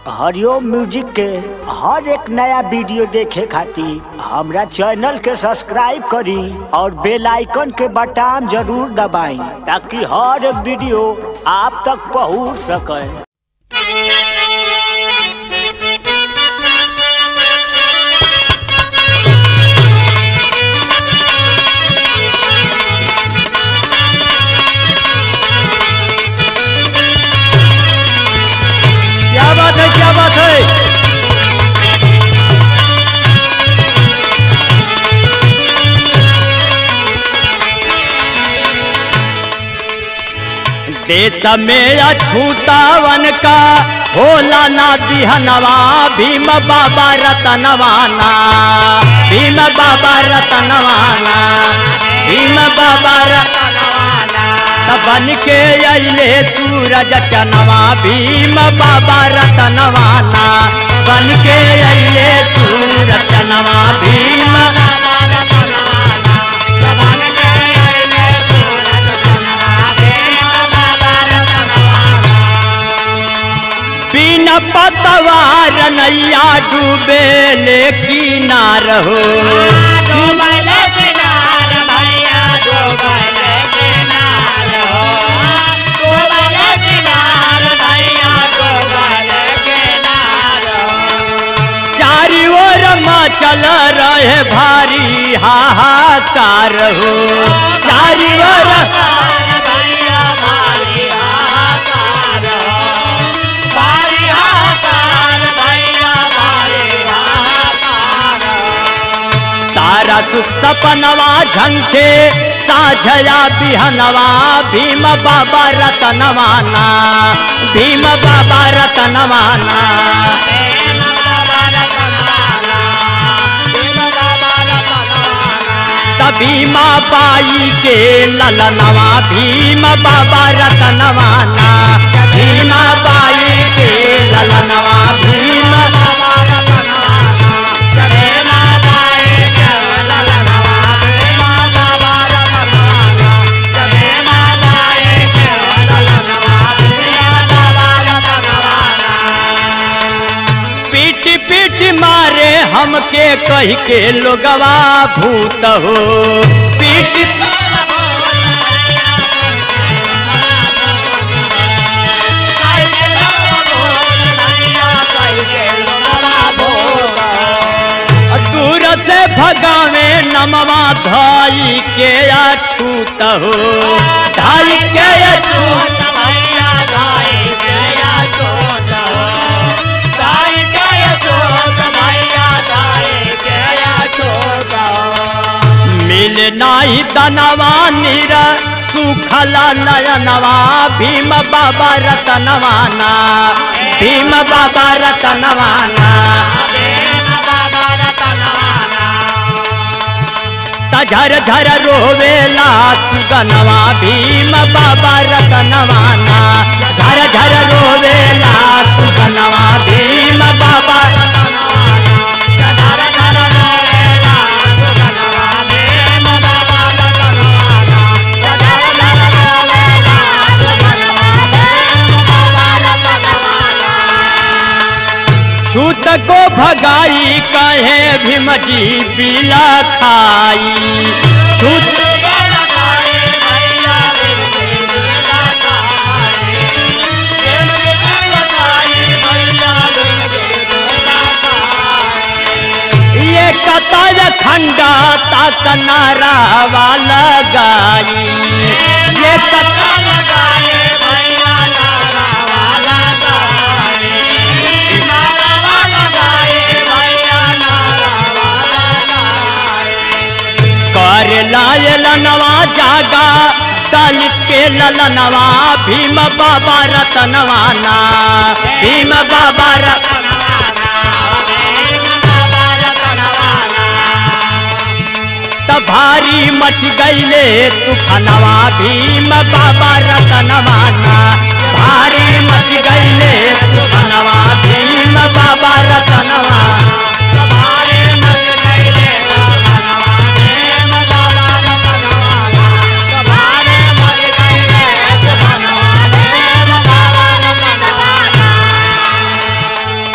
हरिओम music के हर एक नया वीडियो देखे खातिर हमरा चैनल के सब्सक्राइब करी और बेल आइकन के बटन जरूर दबाई ताकि हर एक वीडियो आप तक पहुंच सके क्या बात है क्या बात है देश में अछूतावन का होला ना बिहनवा भीम बाबा रतनवाना भीम बाबा रतनवाना भीम बाबा रतनवाना बन के अले सूरज चनवा भीम बाबा रतनवाना बन के अले सूरज चनवा भीम बिन पतवार नैया डूबे ले किनार हो चारी ओर चल रहे भारी हाहाकार हो चारी ओर सारा सुख सपनवा झंखे साझया बिहनवा भीम बाबा रतनवाना भीम बाबा रतनवाना तभी माँ बाई के ललनवा भीम बाबा रतनवाना भीमा बाई के ललनवा भीम पीट पीट मारे हमके कह के लोगवा भूत हो पीट दूर से भगावे नमवा धाई के अछूत हो ढाई के अछूत मिल नाही दनवा निर सुखला नयनवा भीम बाबा रतनवाना भीम बाबा रतनवाना झर झर रोवेला सुगनवा भीम बाबा रतनवाना झर झर रोवेला सुगनवा भीम बाबा छूत को भगाई कहे भीम जी पीला खाई छूत ये कतर खंडा तक नारा वाला गाई ये कतर कर लायल नवा जागा दलित के ललनवा भीम बाबा रतनवाना भीम बाबा त भारी मच गईले तूफानवा भीम बाबा रतनवाना भारी मच गईले तूफानवा भीम बाबा रतनवा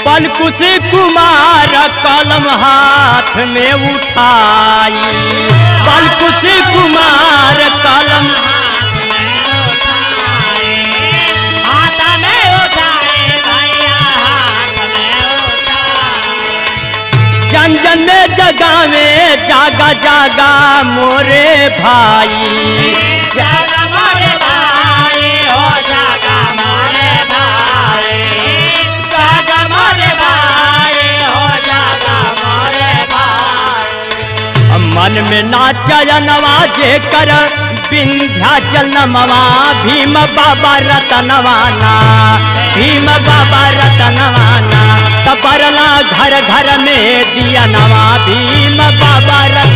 पलकुश कुमार कलम हाथ में उठाई पलकुश कुमार कलम जन जन में जगा में जागा जागा मोरे भाई मन में नाचनवा जे कर विंध्याचल नमवा भीम बाबा रतनवाना भीम बाबा रतनवाना तबरला घर घर में दिया नवा भीम बाबा रतन